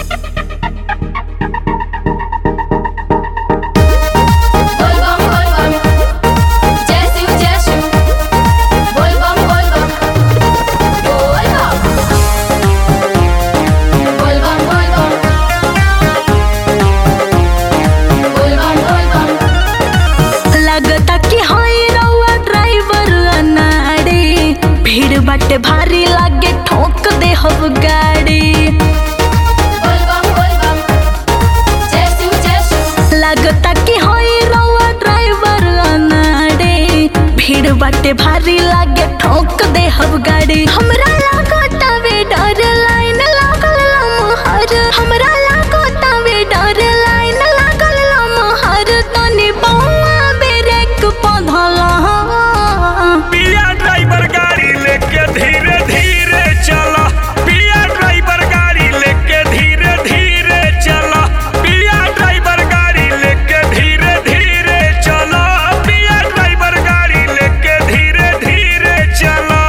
बोलबम बोलबम जय शिव जय शिव बोलबम बोलबम बोलबम बोलबम बोलबम बोलबम बोलबम लगता कि हाय रउआ ड्राइवर अनाड़ी भीड़ बाटे भारी लागे ठोक दे हब गाड़ी बोलबम बोलबम जय शिव जय शिव लगता कि हाय रउआ ड्राइवर अनाड़ी भीड़ बाटे भारी लागे ठोक दे हब गाड़ी हमरा लागता वे डर लाइन लागल लमहर हमरा लागता वे डर लाइन लागल लमहर तनी बौआ ब्रेक पधला पिया ड्राइवर गाड़ी लेके धीरे धीरे चला पिया ड्राइवर गाड़ी लेके धीरे धीरे चला पिया ड्राइवर गाड़ी लेके धीरे धीरे चला पिया ड्राइवर गाड़ी लेके धीरे धीरे चला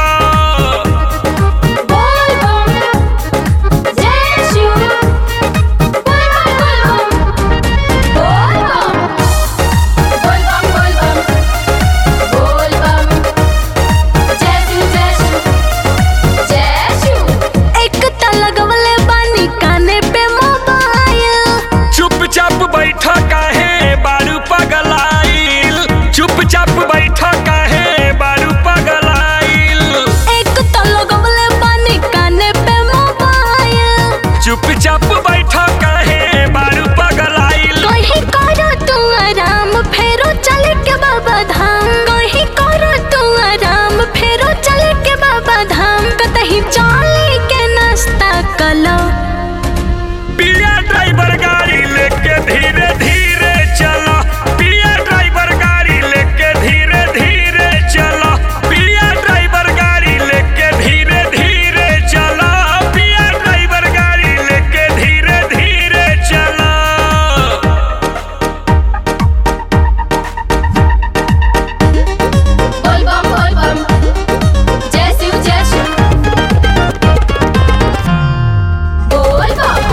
बोलबम जय शिव बोलबम बोलबम बोलबम बोलबम बोलबम जय शिव जय शिव जय शिव एक त लगवले बानी काने पे मोबाइल चुपचाप बैठा काहे बारू पगलाइल चुपचाप बैठा काहे बारू पगलाइल एक त लगवले बानी काने पे मोबाइल चुपचाप बैठा काहे बारू पगलाइल कहीं करो तू आराम फेरो चले के बाबा धाम कहीं करो तू आराम फेरो चले के बाबा धाम कतही चले के नाश्ता कलो पिया ड्राइवर गाड़ी लेके धीरे धीरे चला पिया ड्राइवर गाड़ी लेके धीरे धीरे चला पिया ड्राइवर गाड़ी लेके धीरे धीरे चला पिया ड्राइवर गाड़ी लेके धीरे धीरे चला बोलबम बोलबम जय शिव जय शिव बोलबम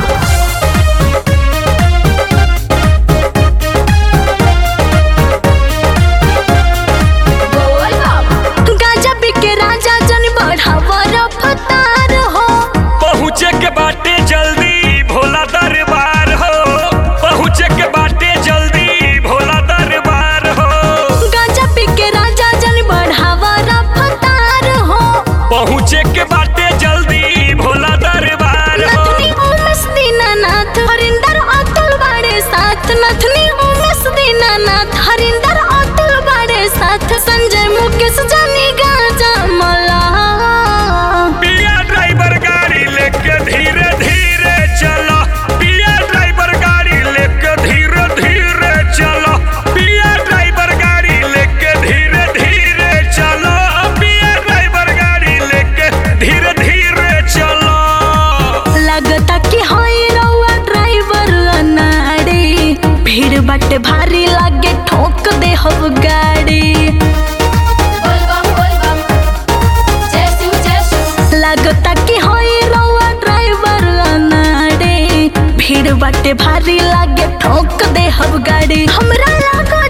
बोलबम गाजा बिके राजा जन बढ़ावा रफ्तार हो पहुँचे के बाटे जल्दी भोला दरबार हो पहुँचे के बाटे जल्दी भोला दरबार हो गाजा बिके राजा जन बढ़ावा रफ्तार हो पहुँचे के बाटे जल्दी भोला दरबार हो नथनी उमेश दीनानाथ हरिंदर अतुल बाड़े साथ नथनी उमेश दीनानाथ हरिंदर अतुल बाड़े साथ संजय मुकेश जानी गाजा मला पिया ड्राइवर गाड़ी लेके धीरे धीरे चला पिया ड्राइवर गाड़ी लेके धीरे धीरे चला पिया ड्राइवर गाड़ी लेके धीरे धीरे चला पिया ड्राइवर गाड़ी लेके धीरे धीरे चला लगता कि हाय रउआ ड्राइवर अनाड़ी भीड़ बाटे भारी लागे ठोक दे हब गाड़ी बोलबम बोलबम जय शिव जय शिव लगता कि हाय रउआ ड्राइवर अनाड़ी भीड़ बाटे भारी लागे ठोक दे हब गाड़ी हमरा लागता